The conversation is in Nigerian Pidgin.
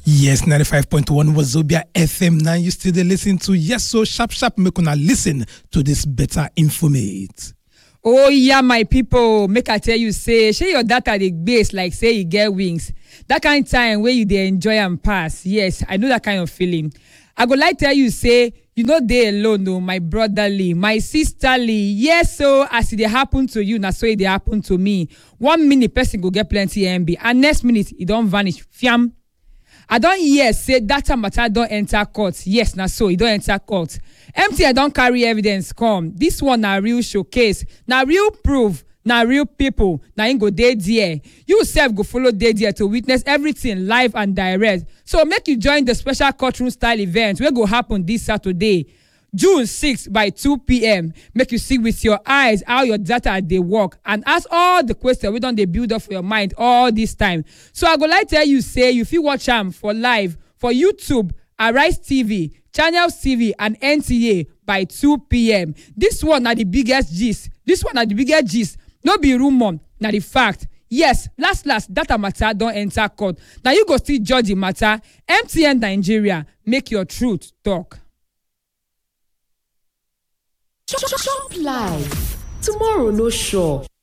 Yes, 95.1 was Zobia FM. Now you still dey listen to Yes So Sharp Sharp. Make una listen to this better informate. oh yeah my pipo make i tell you say shey your data dey gbase like say e get wings dat kind time wey you dey enjoy am pass yes i know dat kind of feeling i go like tell you say you no dey alone o my brotherly my sisterly yes o as e dey happen to you na so e dey happen to me one minute person go get plenty mb and next minute e don vanish fiam i don hear say data matter don enter court yes na so e don enter court mtn don carry evidence come dis one na real showcase na real proof na real pipo na im go dey there you sef go follow dey there to witness everything live and direct so make you join the special courtroom style event wey go happen dis saturday june 6 by 2pm make you see with your eyes how your data dey work and ask all the questions wey don dey build up for your mind all this time so i go like tell you say you fit watch am for live for youtube arise tv channels tv and nta by 2pm dis one na di biggest gist dis one na di biggest gist no be rumour na di fact yes last last data matter don enter court na you go still judge di matter mtn nigeria make your truth talk. Chop life. Tomorrow no sure.